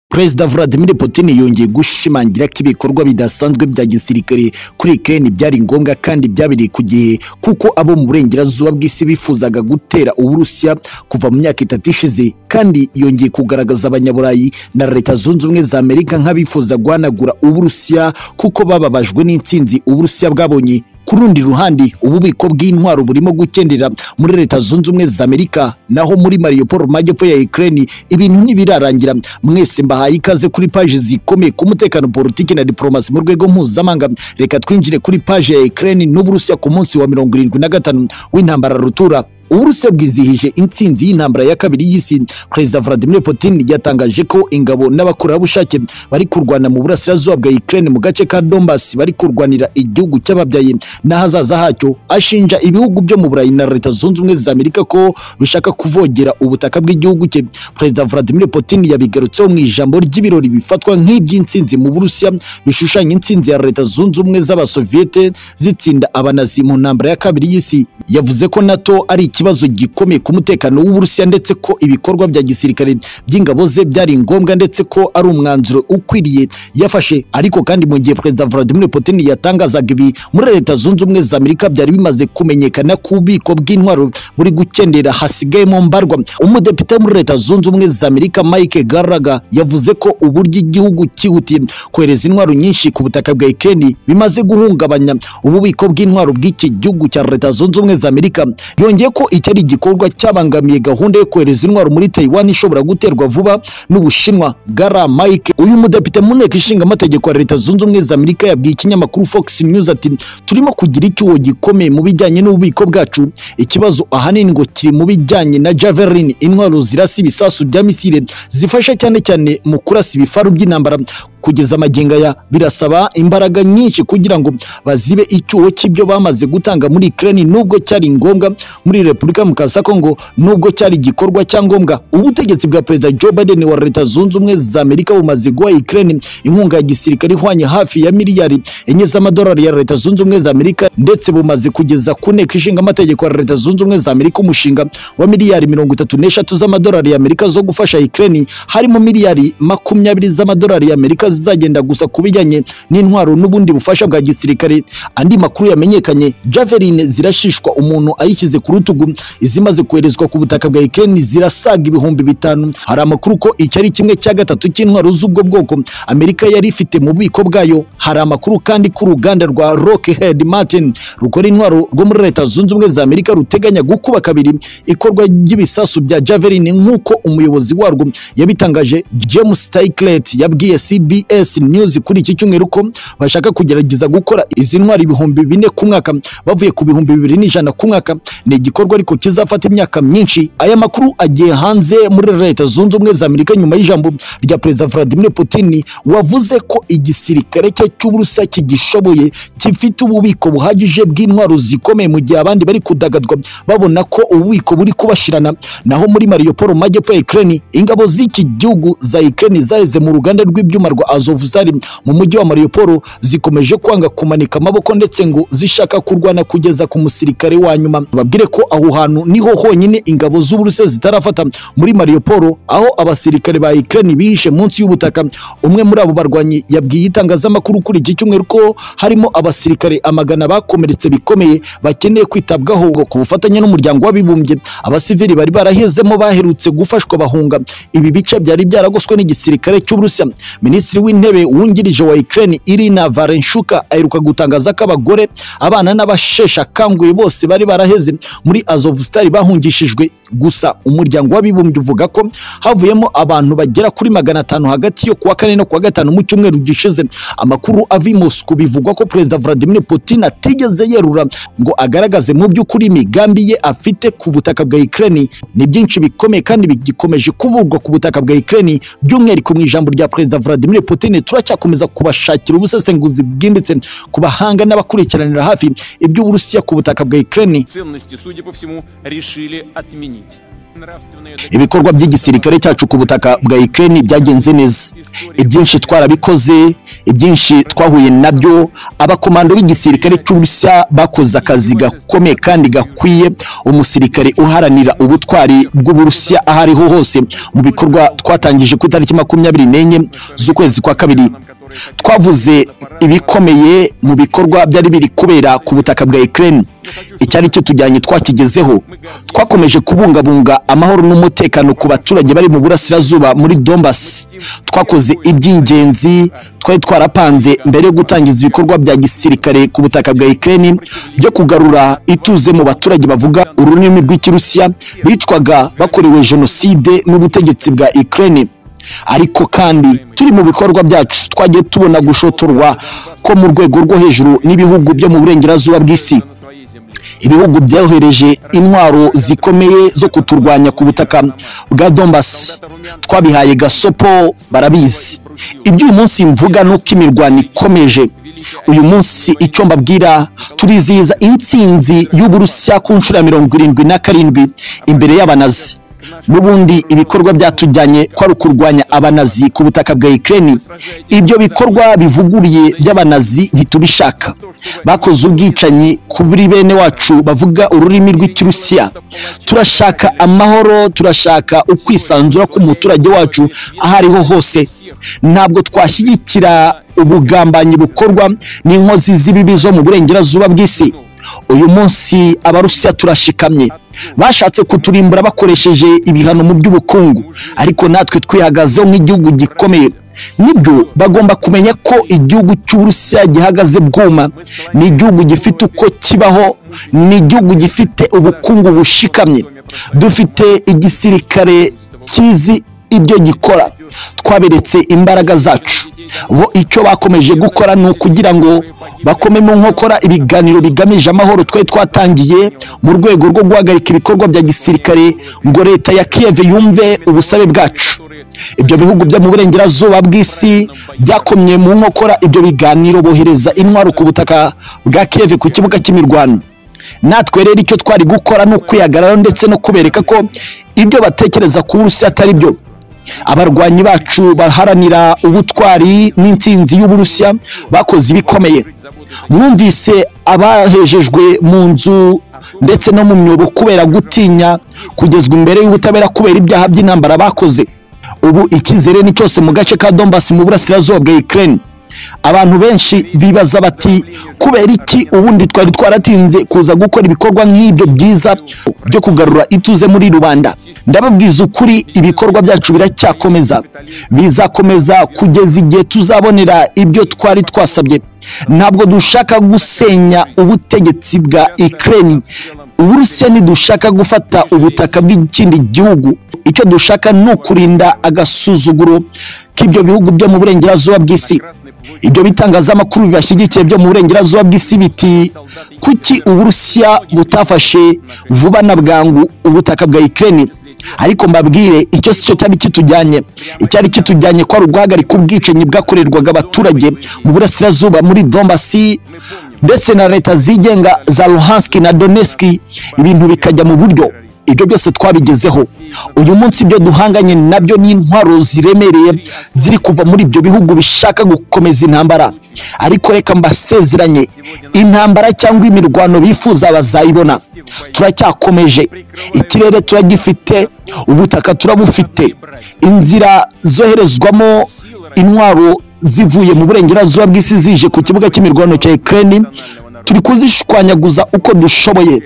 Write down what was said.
perezida vladimir putin yongeye gushimangira ko ibikorwa bidasanzwe bya gisirikare kuri ukraine byari ngombwa kandi byabereye ku gihe kuko abo mu burengerazuba bw'isi bifuzaga gutera uburusiya kuva mu myaka itatu ishize kandi yongeye kugaragaza abanyaburayi na leta zunze ubumwe za amerika nk'abifuza guhanagura uburusiya kuko bababajwe n'intsinzi uburusiya bwabonye ku rundi ruhande ububiko bw'intwaro burimo gukendera muri leta zunze ubumwe za amerika naho muri mariupol mu majyepfo ya ukraine ibintu ntibirarangira mwese mbahaye ikaze kuri paji zikomeye ku mutekano politiki na diplomasi mu rwego mpuzamahanga reka twinjire kuri paji ya ukraine n'uburusiya ku munsi wa mirongo irindwi na gatanu w'intambara rutura uburusiya bwizihije intsinzi y'intambara ya kabiri y'isi perezida vladimir putin yatangaje ko ingabo n'abakorerabushake bari kurwana mu burasirazuba bwa ukraine mu gace ka donbas bari kurwanira igihugu cy'ababyaye n'ahazaza hacyo ashinja ibihugu byo mu burayi na leta zunze ubumwe za amerika ko bishaka kuvogera ubutaka bw'igihugu cye perezida vladimir putin yabigarutseho mu ijambo ry'ibirori bifatwa nk'iby'intsinzi mu burusiya bishushanya intsinzi ya leta zunze ubumwe z'abasoviyete zitsinda abanazi mu ntambara ya kabiri y'isi yavuze ko nato ari iki ikibazo gikomeye ku mutekano w'uburusiya ndetse ko ibikorwa bya gisirikare by'ingabo ze byari ngombwa ndetse ko ari umwanzuro ukwiriye yafashe ariko kandi mu gihe perezida vladimir putin yatangazaga ibi muri leta zunze ubumwe za amerika byari bimaze kumenyekana ko ububiko bw'intwaro buri gukendera hasigayemo mbarwa umudepite muri leta zunze ubumwe za amerika mike garaga yavuze ko uburyo igihugu cyihutiye kohereza intwaro nyinshi ku butaka bwa ukraine bimaze guhungabanya ububiko bw'intwaro bw'iki gihugu cya leta zunze ubumwe za amerika yongeye ko iki ari igikorwa cyabangamiye gahunda yo kohereza intwaro muri Taiwan ishobora guterwa vuba n'Ubushinwa. Gara Mike, uyu mudepite mu nteko ishinga amategeko ya Leta Zunze Ubumwe za Amerika yabwiye ikinyamakuru Fox News ati turimo kugira icyuho gikomeye mu bijyanye n'ububiko bwacu. Ikibazo ahanini ngo kiri mu bijyanye na Javelin, intwaro zirasa ibisasu bya misile zifasha cyane cyane mu kurasa ibifaru by'intambara kugeza amagingo aya birasaba imbaraga nyinshi kugira ngo bazibe icyuho cy'ibyo bamaze gutanga muri Ukraine nubwo cyari ngombwa muri Repubulika Mukasa Kongo nubwo cyari igikorwa cyangombwa ubutegetsi bwa Perezida Joe Biden wa Leta Zunze Ubumwe za Amerika bumaze guha Ukraine inkunga ya gisirikare ihwanye hafi ya miliyari enye z'amadolari ya Leta Zunze Ubumwe za Amerika ndetse bumaze kugeza ku nteko ishinga amategeko ya Leta Zunze Ubumwe za Amerika umushinga wa miliyari mirongo itatu n'eshatu z'amadolari ya Amerika zo gufasha Ukraine harimo miliyari makumyabiri z'amadolari ya Amerika zizagenda gusa ku bijyanye n'intwaro n'ubundi bufasha bwa gisirikare andi makuru yamenyekanye javeline zirashishwa umuntu ayishyize ku rutugu izimaze koherezwa ku butaka bwa Ukraine zirasaga ibihumbi bitanu hari amakuru ko iki ari kimwe cya gatatu cy'intwaro z'ubwo bwoko Amerika yari ifite mu bubiko bwayo hari amakuru kandi ko uruganda rwa Lockheed Martin rukora intwaro rwo muri leta zunze ubumwe za Amerika ruteganya gukuba kabiri ikorwa ry'ibisasu bya javeline nk'uko umuyobozi warwo yabitangaje James Tyclet yabwiye CB CBS News kuri iki cyumweru ko bashaka kugerageza gukora izi ntwari ibihumbi bine ku mwaka bavuye ku bihumbi bibiri n'ijana ku mwaka ni igikorwa ariko kizafata imyaka myinshi aya makuru agiye hanze muri leta zunze ubumwe za Amerika nyuma y'ijambo rya perezida Vladimir Putin wavuze ko igisirikare cye cy'uburusa kigishoboye gifite ububiko buhagije bw'intwaro zikomeye mu gihe abandi bari kudagadwa babona ko ububiko buri kubashirana naho muri Mariupol mu majyepfo ya Ukraine ingabo z'iki gihugu za Ukraine zaheze mu ruganda rw'ibyuma rwa azovuzari mu mujyi wa Mariupol zikomeje kwanga kumanika amaboko ndetse ngo zishaka kurwana kugeza ku musirikare wa nyuma babwire ko aho hantu niho honyine ingabo z'uburusiya zitarafata muri Mariupol aho abasirikare ba Ukraine bihishe munsi y'ubutaka umwe muri abo barwanyi yabwiye itangazamakuru kuri iki cyumweru ko harimo abasirikare amagana bakomeretse bikomeye bakeneye kwitabwaho ku bufatanye n'umuryango w'abibumbye abasivili bari barahezemo baherutse gufashwa bahunga ibi bice byari byaragoswe n'igisirikare cy'uburusiya minisitiri w'intebe wungirije wa Ukraine Irina Varenshuka aheruka gutangaza ko abagore abana n'abashesha akanguye bose bari baraheze muri Azovstal bahungishijwe gusa umuryango w'abibumbye uvuga ko havuyemo abantu bagera kuri magana atanu hagati yo kuwa kane no kuwa gatanu mu cyumweru gishize amakuru ava i Moscow bivugwa ko Perezida Vladimir Putin atigeze yerura ngo agaragaze mu by'ukuri imigambi ye afite ku butaka bwa Ukraine ni byinshi bikomeye kandi bigikomeje kuvugwa ku butaka bwa Ukraine by'umwihariko mu ijambo rya Perezida Vladimir Putin turacyakomeza kubashakira ubusesenguzi bwimbitse ku bahanga n'abakurikiranira hafi iby'Uburusiya ku butaka bwa Ukraine ценности, судя по всему, решили отменить. ibikorwa by'igisirikare cyacu ku butaka bwa Ukraine byagenze neza ibyinshi twarabikoze ibyinshi twahuye nabyo abakomando b'igisirikare cy'uburusiya bakoze akazi gakomeye kandi gakwiye umusirikare uharanira ubutwari bw'uburusiya aho ariho hose mu bikorwa twatangije ku itariki makumyabiri n'enye z'ukwezi kwa kabiri twavuze ibikomeye mu bikorwa byari biri kubera ku butaka bwa Ukraine icyari cyo tujyanye twakigezeho twakomeje kubungabunga amahoro n'umutekano ku baturage bari mu burasirazuba muri Donbass twakoze iby'ingenzi twari twarapanze mbere yo gutangiza ibikorwa bya gisirikare ku butaka bwa Ukraine byo kugarura ituze mu baturage bavuga ururimi rw'ikirusiya bicwaga bakorewe jenoside n'ubutegetsi bwa Ukraine ariko kandi turi mu bikorwa byacu twagiye tubona gushotorwa ko mu rwego rwo hejuru n'ibihugu byo mu burengerazuba bw'isi ibihugu byohereje intwaro zikomeye zo kuturwanya ku butaka bwa Donbass twabihaye gasopo barabizi ibyo uyu munsi mvuga ni uko imirwano ikomeje uyu munsi icyo mbabwira turizihiza intsinzi y'uburusiya ku nshuro ya mirongo irindwi na karindwi imbere y'abanazi n'ubundi ibikorwa byatujyanye kwari ukurwanya abanazi ku butaka bwa Ukraine ibyo bikorwa bivuguriye by'abanazi ntitubishaka bakoze ubwicanyi kuri bene wacu bavuga ururimi rw'ikirusiya turashaka amahoro turashaka ukwisanzura k'umuturage wacu aho ariho hose ntabwo twashyigikira ubugambanyi bukorwa n'inkozi z'ibibi zo mu burengerazuba bw'isi uyu munsi abarusiya turashikamye bashatse kuturimbura bakoresheje ibihano mu by'ubukungu ariko natwe twihagazeho nk'igihugu gikomeye nibyo bagomba kumenya ko igihugu cy'uburusiya gihagaze bwuma ni igihugu gifite uko kibaho ni igihugu gifite ubukungu bushikamye dufite igisirikare kizi ibyo gikora twaberetse imbaraga zacu bo icyo bakomeje gukora ni ukugira ngo bakome mu nkokora ibiganiro bigamije amahoro twari twatangiye mu rwego rwo guhagarika ibikorwa bya gisirikare ngo leta ya kiyeve yumve ubusabe bwacu ibyo bihugu byo mu burengerazuba bw'isi byakomye mu nkokora ibyo biganiro bohereza intwaro ku butaka bwa kiyeve ku kibuga cy'imirwano natwe rero icyo twari gukora ni ukwihagarara ndetse no kubereka ko ibyo batekereza ku burusiya atari byo abarwanyi bacu baharanira ubutwari n'intsinzi y'uburusiya bakoze ibikomeye mwumvise abahejejwe mu nzu ndetse no mu myobo kubera gutinya kugezwa imbere y'ubutabera kubera ibyaha by'intambara bakoze ubu icyizere ni cyose mu gace ka Donbass mu burasirazuba bwa Ukraine abantu benshi bibaza bati kubera iki ubundi twari twaratinze kuza gukora ibikorwa nk'ibyo byiza byo kugarura ituze muri rubanda ndababwiza ukuri ibikorwa byacu biracyakomeza bizakomeza kugeza igihe tuzabonera ibyo twari twasabye ntabwo dushaka gusenya ubutegetsi bwa Ukraine uburusiya ntidushaka gufata ubutaka bw'ikindi gihugu icyo dushaka ni ukurinda agasuzuguro k'ibyo bihugu byo mu burengerazuba bw'isi ibyo bitangazamakuru bibashyigikiye byo mu burengerazuba bw'isi biti kuki uburusiya butafashe vuba na bwangu ubutaka bwa Ukraine ariko mbabwire icyo si cyo cyari kitujyanye icyari kitujyanye kwari uguhagarika ubwicanyi bwakorerwaga abaturage mu burasirazuba muri Donbassi ndetse na leta zigenga za Luhansk na Donetsk ibintu bikajya mu buryo ibyo byose twabigezeho uyu munsi ibyo duhanganye nabyo ni intwaro ziremereye ziri kuva muri ibyo bihugu bishaka gukomeza intambara ariko reka mbasezeranye intambara cyangwa imirwano bifuza bazayibona turacyakomeje ikirere turagifite ubutaka turabufite inzira zoherezwamo intwaro zivuye mu burengerazuba bw'isi zije ku kibuga cy'imirwano cya Ukraine turi kuzishwanyaguza uko dushoboye